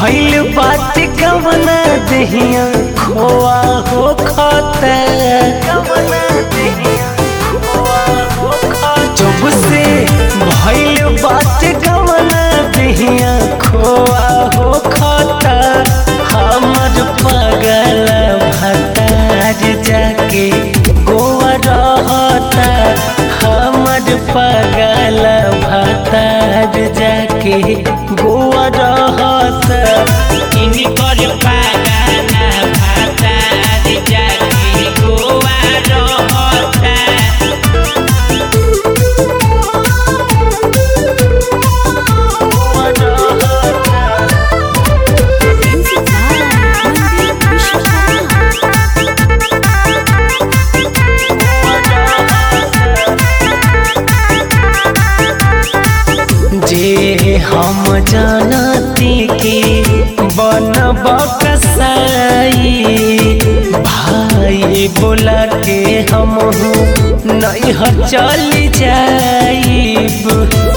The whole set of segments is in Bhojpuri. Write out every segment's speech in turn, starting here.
भइल बात कवना दहिया खोआ हो खता जब से भइल बात कवना दहिया खोआ हो खता हमर पगल भतार जाके गोवा रहता हमर पगल भतार जाके गोवा रहता इनकर पागाना भातार जाके गोवा रहता जे हम जानती कि बनब कसाई भाई बोला के हम नहीं चल जाइब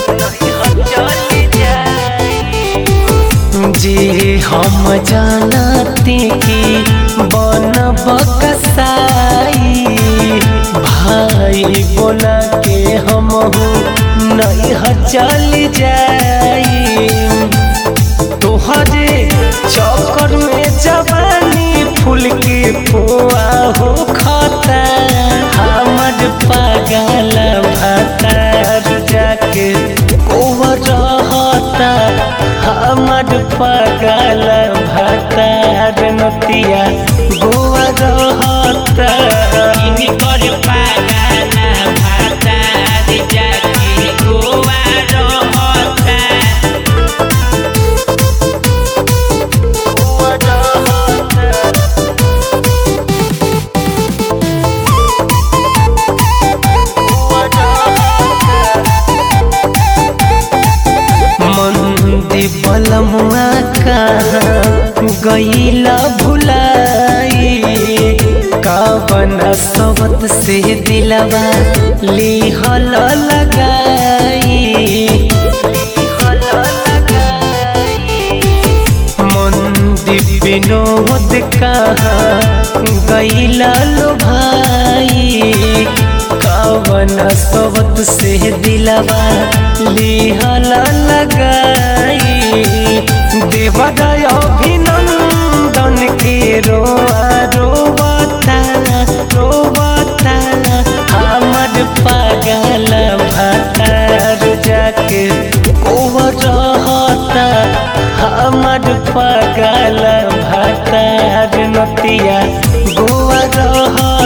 जे हम जानती कि बनब कसाई भाई बोला के हम नहीं चल जाई तोहरे चक्कर में जवानी फूल के पुआ हो खाता हमर पागल भतार जाके कोवर रहता हमर पागल भतार नतिया गोवा रहता इनकर पागाना भातार जाके गोवा रहता मंदी बलमुआ कहाँ गईला भुलाई कावन सबत से दिलवा लिहल लगाई मंदी विनोद कहाँ गईला लो भाई कावन सबत से दिलवा लिहल लगाई देवदय अभिनंदन के रोआ रोबता रोबता हमर पागल भतार जाके कोवर रहता हमर पागल भतार नतिया गोवा रहता